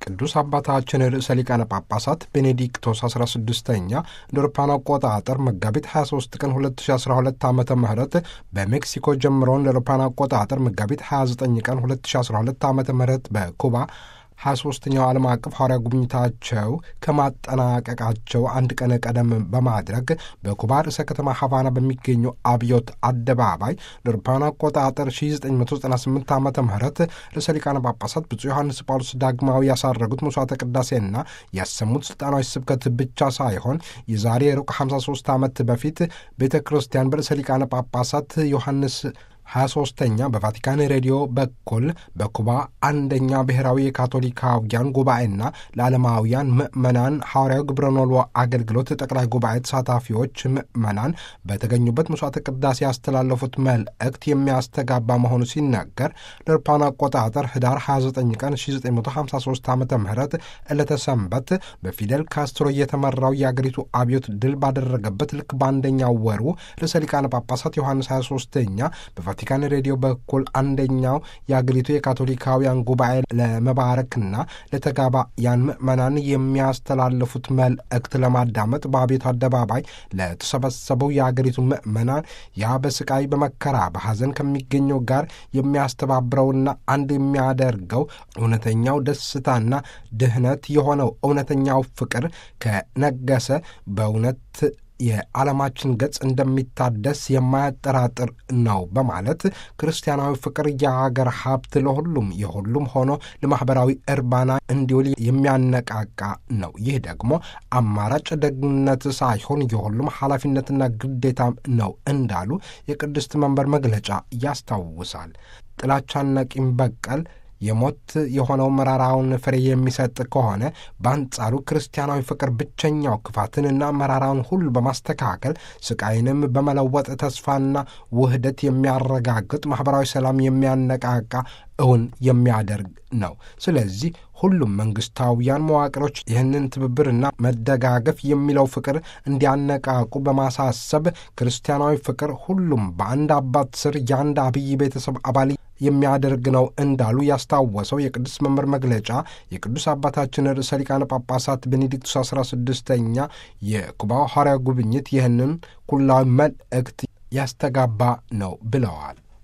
ቅዱስ አባታችን ርዕሰ ሊቃነ ጳጳሳት ቤኔዲክቶስ 16ኛ እንደ አውሮፓውያን አቆጣጠር መጋቢት 23 ቀን 2012 ዓ ም በሜክሲኮ ጀምረውን እንደ አውሮፓውያን አቆጣጠር መጋቢት 29 ቀን 2012 ዓ ም በኩባ 23ኛው ዓለም አቀፍ ሐዋርያ ጉብኝታቸው ከማጠናቀቃቸው አንድ ቀን ቀደም በማድረግ በኩባ ርዕሰ ከተማ ሀቫና በሚገኘው አብዮት አደባባይ ለአውሮፓውያን አቆጣጠር 1998 ዓ ም ርዕሰ ሊቃነ ጳጳሳት ብፁዕ ዮሐንስ ጳውሎስ ዳግማዊ ያሳረጉት መስዋዕተ ቅዳሴና ያሰሙት ስልጣናዊ ስብከት ብቻ ሳይሆን የዛሬ ሩቅ 53 ዓመት በፊት ቤተ ክርስቲያን በርዕሰ ሊቃነ ጳጳሳት ዮሐንስ 23ተኛ በቫቲካን ሬዲዮ በኩል በኩባ አንደኛ ብሔራዊ የካቶሊካውያን ጉባኤና ለዓለማውያን ምዕመናን ሐዋርያዊ ግብረ ኖልዎ አገልግሎት ጠቅላይ ጉባኤ ተሳታፊዎች ምዕመናን በተገኙበት መስዋዕተ ቅዳሴ ያስተላለፉት መልእክት የሚያስተጋባ መሆኑ ሲነገር ለአውሮፓውያን አቆጣጠር ህዳር 29 ቀን 1953 ዓ ም ዕለተ ሰንበት በፊደል ካስትሮ እየተመራው የአገሪቱ አብዮት ድል ባደረገበት ልክ በአንደኛው ወሩ ርዕሰ ሊቃነ ጳጳሳት ዮሐንስ 23ኛ ቫቲካን ሬዲዮ በኩል አንደኛው የአገሪቱ የካቶሊካውያን ጉባኤ ለመባረክና ለተጋባያን ምዕመናን የሚያስተላልፉት መልእክት ለማዳመጥ በአቤቱ አደባባይ ለተሰበሰበው የአገሪቱ ምዕመናን ያ በስቃይ በመከራ በሐዘን ከሚገኘው ጋር የሚያስተባብረውና አንድ የሚያደርገው እውነተኛው ደስታና ድህነት የሆነው እውነተኛው ፍቅር ከነገሰ በእውነት የዓለማችን ገጽ እንደሚታደስ የማያጠራጥር ነው በማለት ክርስቲያናዊ ፍቅር የሀገር ሀብት ለሁሉም የሁሉም ሆኖ ለማኅበራዊ እርባና እንዲውል የሚያነቃቃ ነው። ይህ ደግሞ አማራጭ ደግነት ሳይሆን የሁሉም ኃላፊነትና ግዴታም ነው እንዳሉ የቅድስት መንበር መግለጫ ያስታውሳል። ጥላቻና ቂም በቀል የሞት የሆነው መራራውን ፍሬ የሚሰጥ ከሆነ በአንጻሩ ክርስቲያናዊ ፍቅር ብቸኛው ክፋትንና መራራውን ሁሉ በማስተካከል ስቃይንም በመለወጥ ተስፋና ውህደት የሚያረጋግጥ ማኅበራዊ ሰላም የሚያነቃቃ እውን የሚያደርግ ነው። ስለዚህ ሁሉም መንግስታውያን መዋቅሮች ይህንን ትብብርና መደጋገፍ የሚለው ፍቅር እንዲያነቃቁ በማሳሰብ ክርስቲያናዊ ፍቅር ሁሉም በአንድ አባት ስር የአንድ አብይ ቤተሰብ አባል የሚያደርግ ነው እንዳሉ ያስታወሰው የቅዱስ መምህር መግለጫ የቅዱስ አባታችን ርዕሰ ሊቃነ ጳጳሳት ቤኔዲክቱስ 16ኛ የኩባው ሐዋርያ ጉብኝት ይህንን ኩላዊ መልእክት ያስተጋባ ነው ብለዋል።